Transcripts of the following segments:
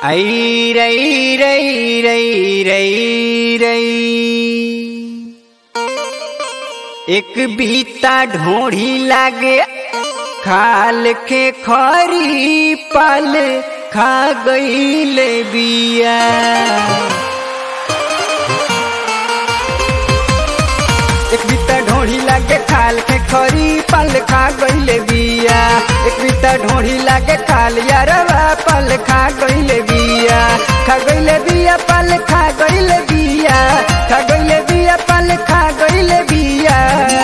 आई रई रई रई रई रई एक बीता ढोढ़ी लागे खाल के खरी पल खा गईल बिया एक बीता ढोढ़ी लागे खाल के खरी पल खा गईल बिया एक बीता ढोढ़ी लागे खाल यारवा पल खा गईल बिया खा गईल बिया पल खा गईल बिया खा गईल बिया पल खा गईल बिया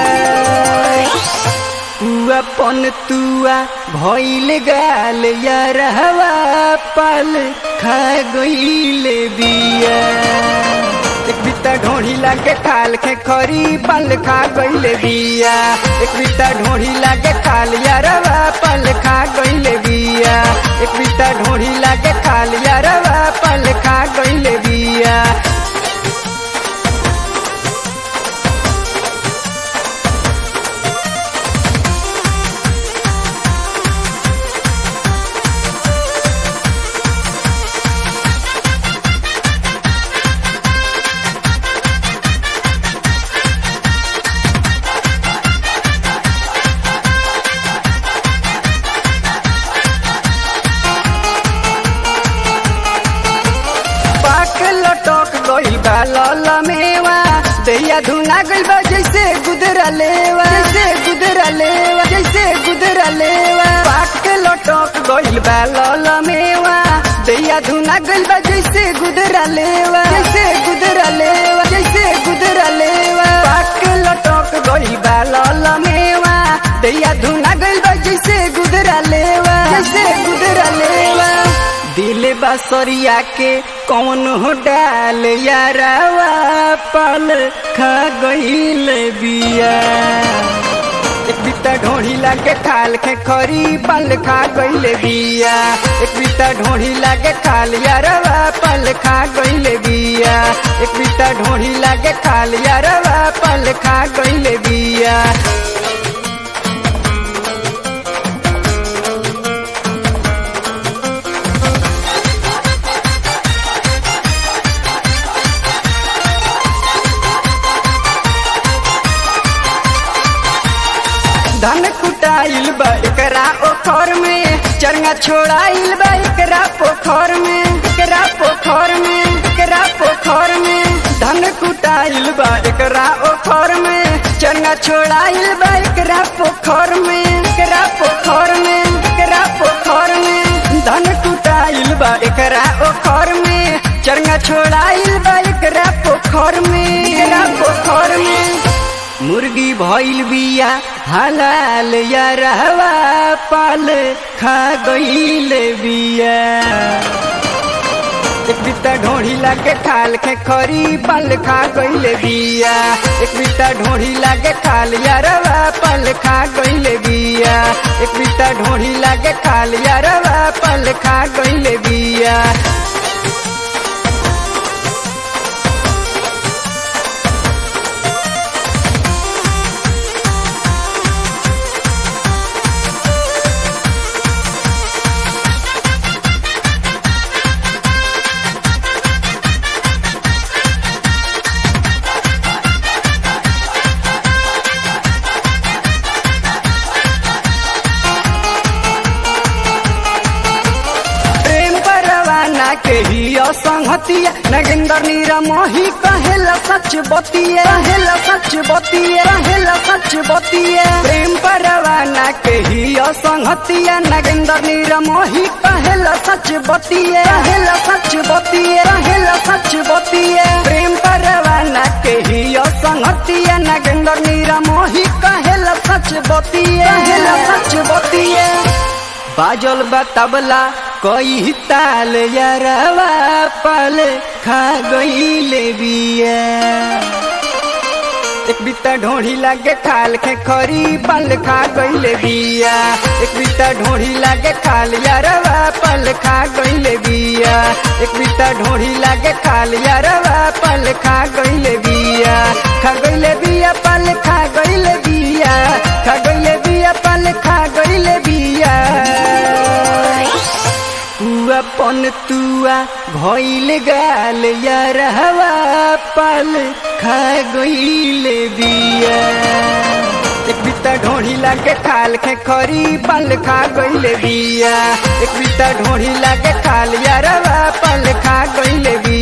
तुआ पन तुआ भइल गाल यारवा पल खा गईल बिया एक बिता ढोढ़ी लागे खाल के खरी पल खा गईल बिया एक बिता ढोढ़ी लागे खाल यारवा पल खा गईल बिया एक बिता ढोढ़ी लागे खाल यारवा पल खा गईल बिया पाक लटक गइल बा लला मेवा दैया धुना गइल बा जैसे गुदरा लेवा जैसे गुदरा लेवा जैसे गुदरा लेवा पाक लटक गइल बा लला मेवा दैया धुना गइल बा जैसे गुदरा लेवा जैसे गुदरा लेवा जैसे गुदरा लेवा पाक लटक गइल बा लला मेवा दैया धुना गइल बा जैसे गुदरा लेवा जैसे गुदरा लेवा दिल बसरिया के कौन हो डाल यारावा पल खा गईल बिया एक बिता ढोढ़ी लागे खाल के खरी पल खा गईल बिया एक बिता ढोढ़ी लागे खाल यारवा पल खा गईल बिया एक बिता ढोढ़ी लागे खाल यारवा पल खा गईल बिया धन कुटाइल बा एकरा ओखर में चरंगा छोड़ाइल बा एकरा पोखर में एकरा पोखर में एकरा पोखर में धन कुटाइल बा एकरा ओखर में चरंगा छोड़ाइल बा एकरा पोखर में एकरा पोखर में एकरा पोखर में धन कुटाइल बा एकरा ओखर में चरंगा छोड़ाइल बा एकरा पोखर में एकरा पोखर में मुर्गी भइल बिया हलाल यारवा पाल खा गईल बिया एक बिता ढोढ़ी लागे खाल के खरी पल खा गईल बिया एक बिता ढोढ़ी लागे खाल यारवा पल खा गईल बिया एक बिता ढोढ़ी लागे खाल यारवा पल खा गईल बिया प्रेम परवाना के ही असंगतिया नगेंद्र नीरा मोही कहेला सच बतिया कहेला सच बतिया कहेला सच बतिया प्रेम परवाना के ही असंगतिया नगेंद्र नीरा मोही कहेला सच बतिया कहेला सच बतिया कहेला सच बतिया प्रेम परवाना के ही असंगतिया नगेंद्र नीरा मोही कहेला सच बतिया कहेला सच बतिया बाजल बा तबला कई ताल यारवा पल खा गईल बिया एक बिता ढोढ़ी लागे खाल के खरी पल खा गईल बिया एक बिता ढोढ़ी लागे खाल यारवा पल खा गईल बिया एक बिता ढोढ़ी लागे खाल यारवा पल खा गईल बिया खा गईल बिया पल खा गईल बिया खा गईल बिया पल खा गईल बिया अपन तुआ भइल गाल यार हवा पल खा गईल बिया एक बिता ढोढ़ी लागे खाल खे खरी पल खा गईल बिया एक बिता ढोढ़ी लागे खाल यार हवा पल खा गईल बिया